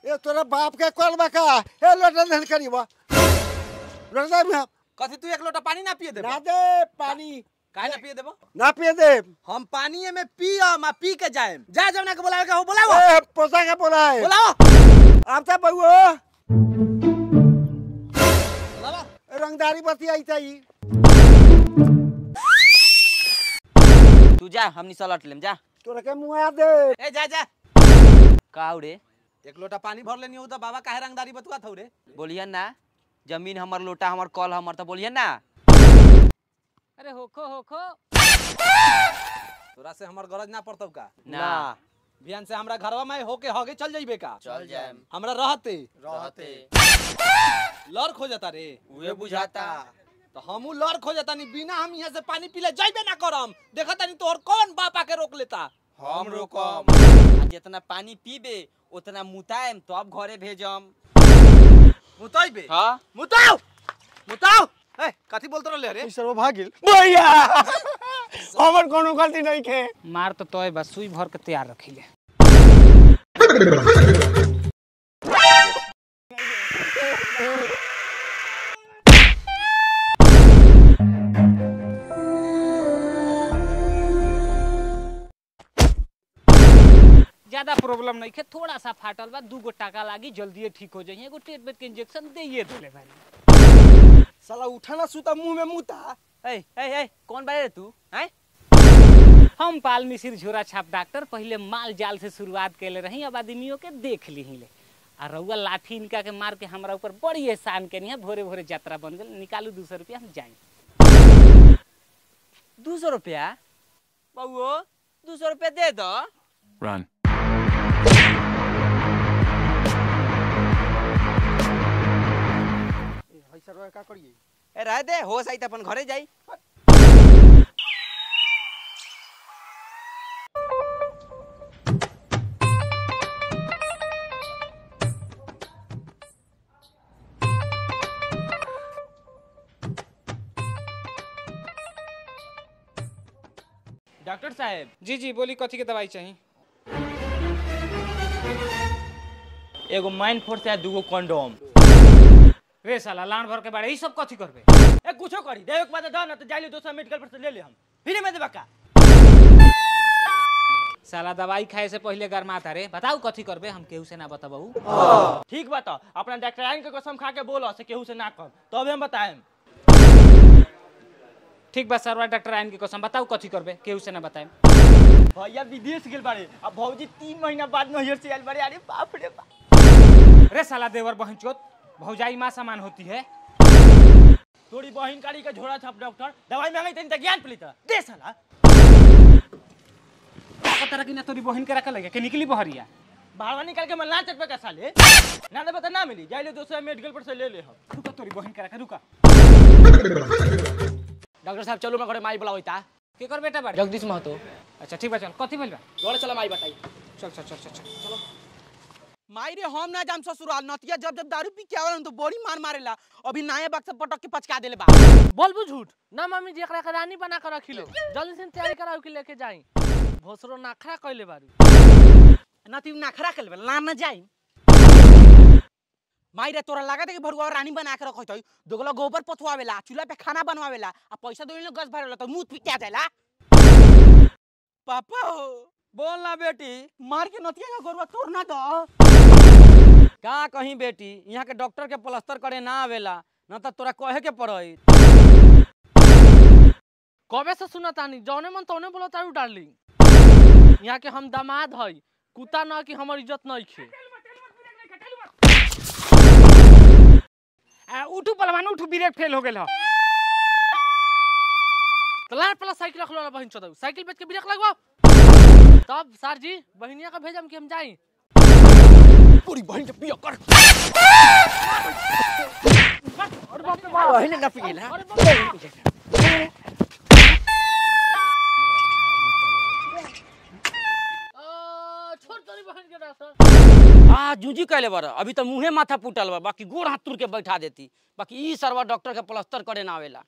ए तोरा बाप के कॉल बका ए लोटा धन करी बा लोटा में कथी तू एक लोटा पानी ना पिए देबो ना दे पानी काहे ना पिए देबो ना पिए दे हम पानी में पियम आ पी के जाएम जा जवना के बुलावे के हो बुलाओ ए पोसा के बोला है बुलाओ अब तो बहुओ बुलाओ रंगदारी बती आई ताई तू जा हमनी सलट लेम जा तोरा के मुआ दे ए जा जा काऊ रे एक लोटा पानी भर लेनी हो तो बाबा काहे रंगदारी बतुआ थौ रे बोलियन ना जमीन हमर लोटा हमर कल हमर तो बोलियन ना अरे होखो होखो तोरा से हमर गरज ना पड़तौ का ना बिहान से हमरा घरवा में होके हगे चल जाइबे का चल जाएम हमरा रहते रहते लड़ खो जाता रे उहे बुझाता तो हमू लड़ खो जाता नहीं बिना हम यहाँ से पानी पीले जाइबे ना करम देखता नहीं तोहर कौन बाप आके रोक लेता हम रोकम आ जितना पानी पीबे उतना मुताएम तो अब घरे भेजम मुताइबे हाँ मुताओ मुताओ ए कथी बोलत रहले रे सर्व भागिल भैया हमर कोनो गलती नहीं के मार तो तोय बस सुई भर के तैयार रखिले ज्यादा प्रॉब्लम नहीं है थोड़ा सा फाटल बा दू गो टाका लागी जल्दी ठीक हो जाइए एगो टेट बेट के इंजेक्शन दे देले भाई साला उठा ना सुता मुंह में मुता ए ए ए कौन बारे रे तू हैं हम पाल मिसिर झोरा छाप डॉक्टर पहले माल जाल से शुरुआत कैले रही अब आदमियों के देख ली ले आ रउआ लाठी इनका के मार के हमरा ऊपर बड़ी एहसान के है भोरे भोरे यात्रा बन गल निकालू दू सौ रुपया हम जाए दू सौ रुपया बउओ दू सौ रुपया दे दो Run. भाई सर्व का करिए ए रह दे होश आई त अपन घरे जाई डॉक्टर साहब जी जी बोली कथी के दवाई चाहिए एगो माइन फोर्स है दूगो कंडोम रे साला लान भर के बारे ई सब कथी करबे ए कुछो करी देवे के बाद दो ना तो जाइले दोसर मेडिकल पर से ले ले हम फिर में देबा का साला दवाई खाए से पहले गरमाता रे बताऊ कथी करबे हम केहू से ना बताबू ठीक बा तो अपना डॉक्टर के कसम खा के बोलो से केहू से ना कम तब हम बताएम ठीक बा सरवा डॉक्टर आइन के कसम बताऊ कथी करबे केहू से ना बताएम भैया विदेश गेल बारे अब भौजी तीन महीना बाद नैहर से आयल बारे अरे बाप रे बाप रे साला देवर बहनचोद भौजाई माँ समान होती है थोड़ी बहन कारी का झोड़ा छाप डॉक्टर दवाई मांगे तनी त ज्ञान पली त दे साला पता रखी ना तोरी बहन के रखल है कि निकली बहरिया भाड़वा निकाल के मैं ना चटपे का साले ना देबे त ना मिली जाइले दोसर मेडिकल पर से ले ले हम रुका तोरी बहन के रखा रुका डॉक्टर साहब चलो मैं घरे माई बुलावैता के कर बेटा बाड़ी जगदीश महतो अच्छा ठीक बा चल कथी भइल बा जोड़े चला माई बताई चल चल चल चल चल माई रे हम ना जाम ससुराल नतिया जब जब दारू पी के आवेला तो बड़ी मार मारेला अभी नए बक्स पटक के पचका देले बा बोलबू झूठ ना मम्मी जी एकरा के रानी बना के रखिलो जल्दी से तैयारी कराओ के लेके जाई भोसरो नाखरा कइले बारू नती नाखरा के लेबे ना ना जाई माई रे तोरा लागत है कि भरुआ रानी बना के रखत है दोगला गोबर पथवावेला चूल्हा पे खाना बनवावेला आ पैसा दोइले गस भरेला तो मुंह पिटा जाला पापा हो बोल ना बेटी मार के नतिया का गोरवा तोड़ ना दो का कहीं बेटी यहाँ के डॉक्टर के प्लास्टर करे ना आवेला ना तो तोरा कहे के पड़ई कबे से सुना तानी जौने मन तौने बोलो तारू डार्लिंग यहाँ के हम दामाद हई कुत्ता ना कि हमर इज्जत नहीं खे आ, उठू पलवान उठू ब्रेक फेल हो गेल ह तलार पला साइकिल रख लो बहन चोदऊ साइकिल बेच के ब्रेक लगवाओ तब सर जी बहनिया का भेजम कि हम जाई पूरी बहन के पिया कर अरे बाप रे बाप बहन ना पिएला अरे बाप रे बाप। आ, छोड़ तोरी बहन के डॉक्टर आ जूजी कहले बार अभी तो मुंहे माथा फूटल बा बाकी गोड़ हाथ तुर के बैठा देती बाकी ई सरवा डॉक्टर के प्लास्टर करे ना आवेला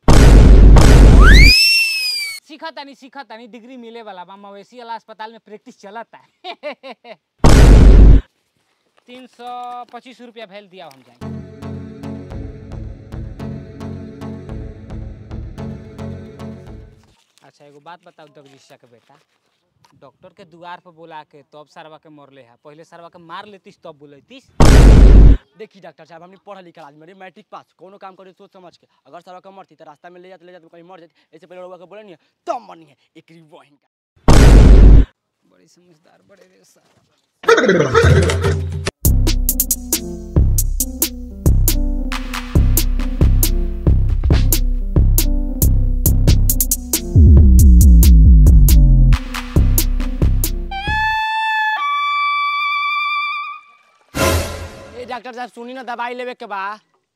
सीखा तानी सीखा तानी डिग्री मिले वाला बा मवेशी वाला अस्पताल में प्रैक्टिस चलता है तीन सौ पच्चीस रुपया भेल दिया हम जाए अच्छा एगो बात बताओ जगदीशा के बेटा डॉक्टर के दुआर पर बुला के तब सरवा के मरले है पहले सरवा के मार लेतीस तब बुलैतीस देखी डॉक्टर साहब हमने पढ़ल लिखल आदमी मेरे मैट्रिक पास कोनो काम करे सोच समझ के अगर सरवा के मरती तो रास्ता में ले जाते ले जाते कहीं मर जाती ऐसे पहले रउआ के बोले नहीं तब मरनी है एक बहन का बड़ी समझदार बड़े रे सारा ए डॉक्टर साहब सुनी ना दवाई लेवे के बा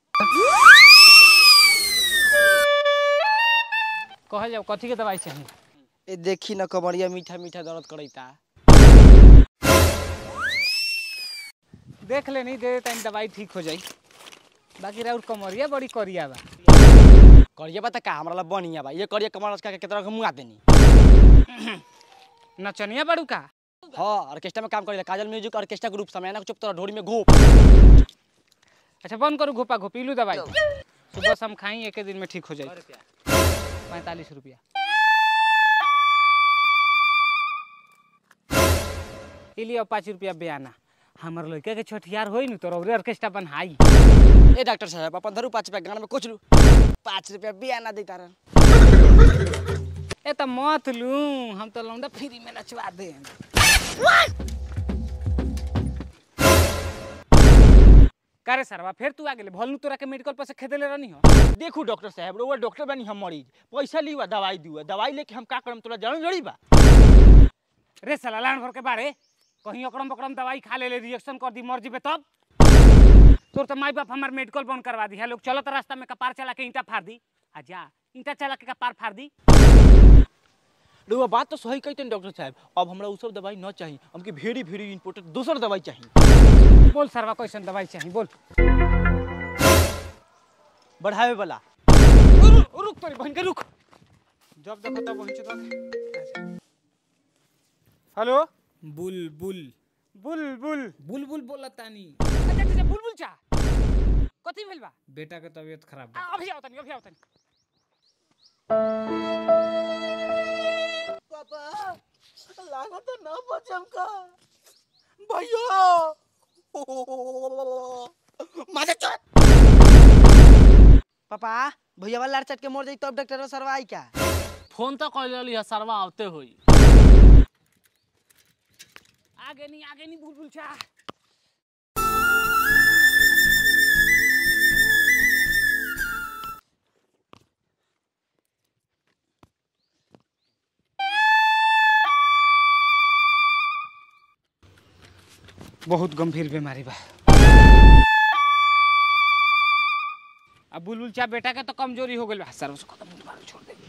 कहल जाओ कथी के दवाई चाहिए ए देखी ना कमरिया मीठा मीठा दर्द करैता देख ले नहीं दे देता दवाई ठीक हो जाई बाकी राउर कमरिया बड़ी करिया बा करिए बता का हमरा ला बढ़िया बा ये करिए कमर का के तरह के मुआ देनी नचनिया बड़ू का हाँ ऑर्केस्ट्रा में काम करेला काजल म्यूजिक ऑर्केस्ट्रा ग्रुप समय ना चुप तरह ढोरी में घोप अच्छा बंद करू घोपा घोपी लू दवाई सुबह शाम खाई एक दिन में ठीक हो जाए पैंतालीस रुपया ई लियो पाँच रुपया बयाना हमर लड़का के छठियार होई नु तो रौरे ऑर्केस्ट्रा बनहाई ए डॉक्टर साहब अपन धरू पाँच रुपया गाना में कुछ लू पाँच रुपया बियाना देता रह ए त मत लू हम तो लौंडा फ्री में नचवा दे करे सरवा फिर तू आ गेले भलनु तोरा के मेडिकल पर से खेदेले रहनी हो देखू डॉक्टर साहब रोवा डॉक्टर बनी हम मरीज पैसा लीवा दवाई दीवा दवाई लेके हम का करम तोरा जान जड़ी बा रे साला लान भर के बारे कहीं अकड़म बकड़म दवाई खा ले ले रिएक्शन कर दी मर जीबे तब तोर तो माई बाप हमार मेडिकल बंद करवा दी है लोग चलत रास्ता में कपार चला के ईंटा फाड़ दी आ जा ईंटा चला के कपार फाड़ दी रोवा बात तो सही कहते डॉक्टर साहब अब हमरा उ सब दवाई न चाहिए हमके वेरी वेरी इंपॉर्टेंट दूसर दवाई चाहिए बोल सरवा कैसन दवाई चाहिए बोल बढ़ावे वाला रुक रुक तोरी बहन के रुक जब देखो तब वहीं चल हेलो बुलबुल बुलबुल बुलबुल बोलतानी अच्छा अच्छा बुलबुल चा कथी भेल बा बेटा के तबीयत खराब बा आ, अभी आओ तनी अभी आओ तनी पापा लागत न बचम का भैया मारे चोट पापा भैया वाला लार चट के मर जाई तब डॉक्टर सरवा आई क्या फोन तो कर लिया सरवा आवते हुई आगे नहीं आगे नहीं बुलबुल चा बहुत गंभीर बीमारी बा अब बुलबुल चा बेटा के तो कमजोरी हो गई बा सर उसको खत्म बीमारी छोड़ दे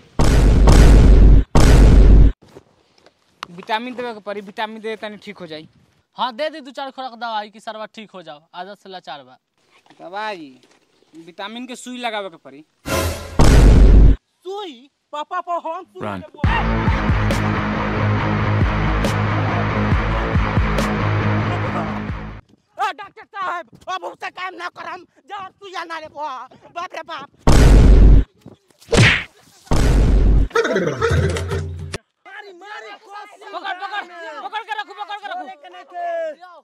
विटामिन देवे के पड़ी विटामिन दे तनी ठीक हो जाई हाँ दे दी दू चार खुराक दवाई कि सरवा ठीक हो जाओ आदत से लाचार बा दवाई विटामिन के सुई लगावे के पड़ी सुई पापा पर हम Run. डॉक्टर साहब अब उससे काम ना करम जब सुई ना रे बाप रे बाप पकड़ पकड़ पकड़ के रखो पकड़ के रखो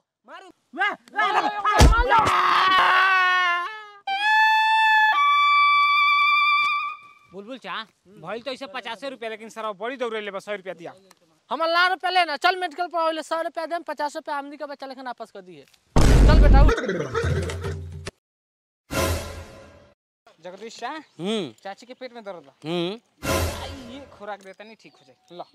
बुलबुल चा भइल तो ऐसे पचासे रुपया लेकिन सर बड़ी दौड़े ले बस सौ रुपया दिया हम ला रुपया लेना चल मेडिकल पर आवले सौ रुपया देम पचास रुपया आमदी का बच्चा लेकिन वापस कर दिए चल बेटा उठ। जगदीश शाह हम्म चाची के पेट में दर्द बा हम्म आई, ये खुराक देता नहीं ठीक हो जाए लो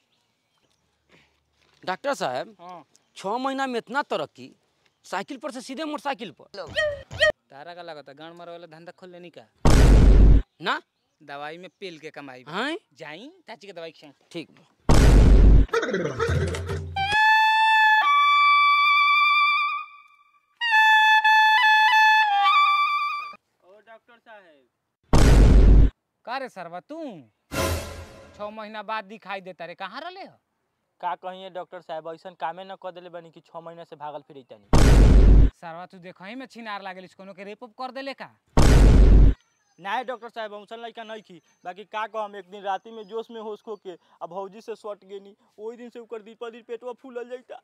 डॉक्टर साहब हाँ छः महीना में इतना तरक्की साइकिल पर से सीधे मोटरसाइकिल पर तारा का लगता गांड मारे वाला धंधा खोल लेनी का ना दवाई में पेल के कमाई बा। हाँ जाई चाची के दवाई खिया ठीक बा। का रे सरवा तू छः महीना बाद दिखाई देता रे कहाँ रहे हो का कहिए डॉक्टर साहब ऐसा कामे न कर देले बनी कि छः महीना से भागल फिर तनी सरवा तू देखही में छिनार लागल कोनो के रेप उप कर देले का नहीं डॉक्टर साहब हमसन लड़का नहीं की बाकी का कहम एक दिन राती में जोश में होश खो के अब भौजी से सट गेनी ओही दिन से ओकर दिन पर दिन पेटवा फूलल जाता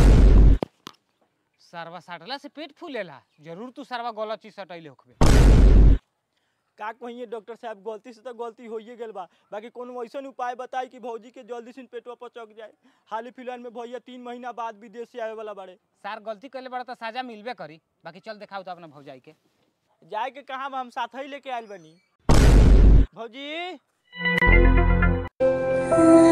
सरवा साटला से पेट फूलेला जरूर तू सरवा गलत चीज सटैले होखबे का कहिए डॉक्टर साहब गलती से तो गलती होइए गेल बा बाकी कोनो ऐसा उपाय बताई कि भौजी के जल्दी से पेटवा पचक जाए हाल ही फिलहाल में भैया तीन महीना बाद विदेश से आवे वाला बाड़े सर गलती कैले बड़ा तो सजा मिलबे करी बाकी चल दिखाओ तो अपना भौजाई के जाए के कहा हम साथ ही लेके आयल बनी भौजी